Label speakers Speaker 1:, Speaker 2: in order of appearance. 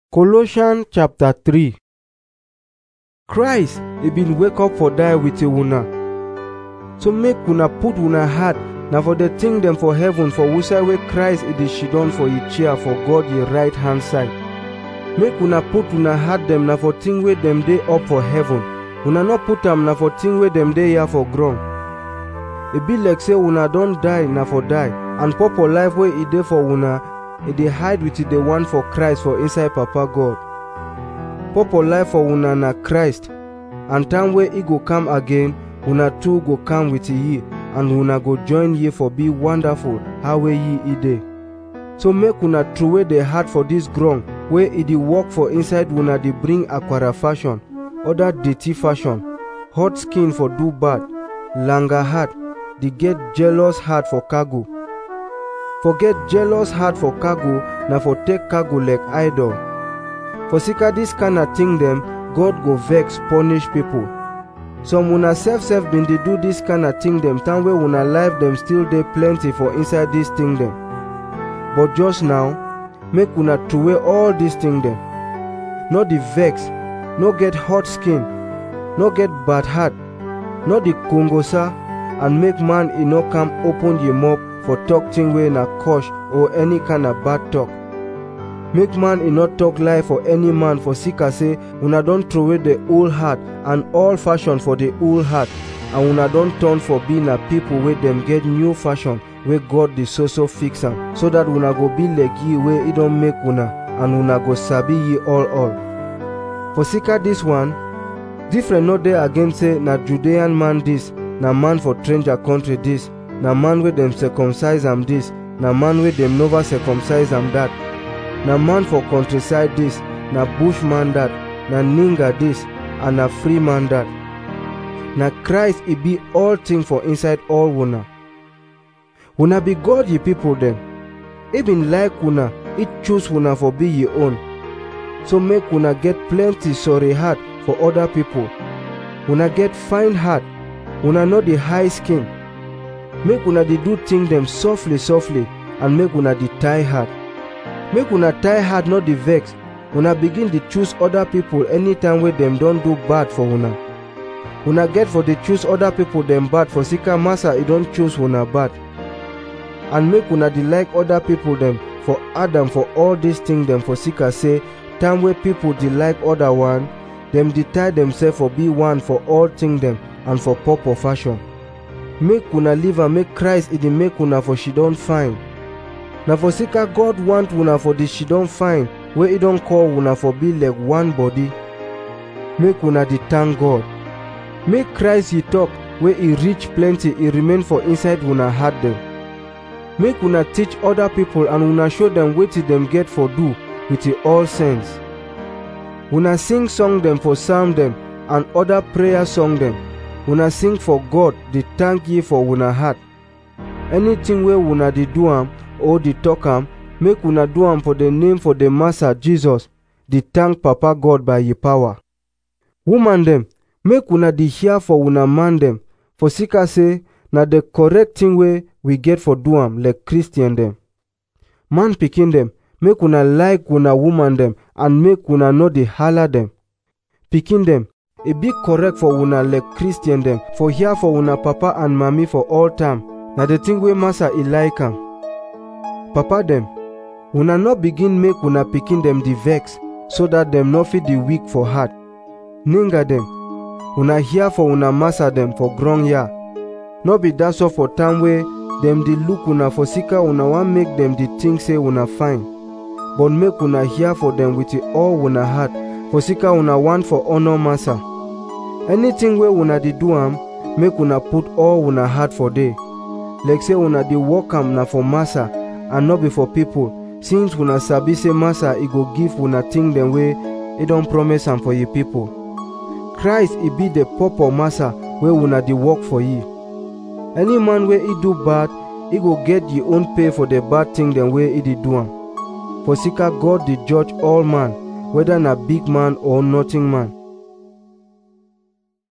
Speaker 1: Colossians chapter 3 Christ e bin wake up for die with una so make una put una heart na for the thing dem for heaven for wusai wey Christ e dey sidon for e chair for God e right hand side make una put una heart dem na for thing wey dem dey up for heaven una no put am na for thing wey dem dey here for ground e be like say una don die na for die and purple life wey e dey for una e dey hide with the one for Christ for inside Papa God. Purple life for una na Christ, and time wey e go come again, una too go come with ye, and una go join ye for be wonderful how wey ye e dey. So make una throway the heart for this ground wey e dey work for inside una dey bring aquara fashion, other dirty fashion, hot skin for do bad, langa heart, dey get jealous heart for cargo. forget jealous heart for cargo na for take cargo like idol for sika dis kind of thing dem god go vex punish people some una sef sef bin dey do dis kind of thing dem time wey una life dem still dey plenty for inside dis thing dem but just now make una throway all dis thing dem no dey vex no get hot skin no get bad heart no dey kongosa and make man e no come open ye mouth for talk thing wey na curse or any kind of bad talk make man e not talk lie for any man for sika say una don throway the old heart and all fashion for the old heart and una don turn for be na people wey dem get new fashion wey god dey so so fix am so that una go be like ye wey e don make una and una go sabi ye all all for sika dis one different no dey again say na judean man dis na man for stranger country dis na man wey dem circumcise am dis na man wey dem never circumcise am dat na man for countryside dis na bushman dat na ninga dis and na free man dat na christ e be all thing for inside all una una be god ye people dem e bin like una e choose una for be ye own so make una get plenty sorry heart for other people una get fine heart una no dey high skin make una dey do thing dem softly softly and make una dey tie heart make una tie heart no dey vex una begin dey choose other people anytime wey dem don do bad for una una get for dey choose other people dem bad for sika massa e don choose una bad and make una dey like other people dem for adam for all dis thing dem for sika say time wey people dey like other one dem dey tie themselves for be one for all thing dem and for purple fashion make una live am make christ e dey make una for she don fine na for sika god want una for the she don fine wey e don call una for be like one body make una dey thank god make christ ye talk wey e reach plenty e remain for inside una heart dem make una teach other people and una show dem wetin dem get for do with all sense una sing song dem for psalm dem and other prayer song dem una sing for god dey thank ye for una heart anything wey una dey do am or dey talk am make una do am for the name for the master jesus dey thank papa god by ye power woman dem make una dey hear for una man dem for sika say na the correct thing wey we get for do am like christian dem man pikin dem make una like una woman dem and make una no dey hala dem pikin dem e be correct for una like christian dem for hear for una papa and mami for all time na the thing wey master e like am papa dem una no begin make una pikin dem dey vex so that dem no fit dey weak for heart ninga dem una hear for una master dem for ground ya no be dat so for time wey dem dey look una for sika una wan make dem dey think say una fine but make una hear for dem with all una heart for sika una want for honor massa anything wey una dey do am make una put all una heart for dey like say una dey work am na for massa and no be for people since una sabi say massa e go give una thing dem wey e don promise am for ye people christ e be the purple massa wey una dey work for ye any man wey e do bad e go get ye own pay for the bad thing dem wey e dey do am for sika god dey judge all man whether na big man or nothing man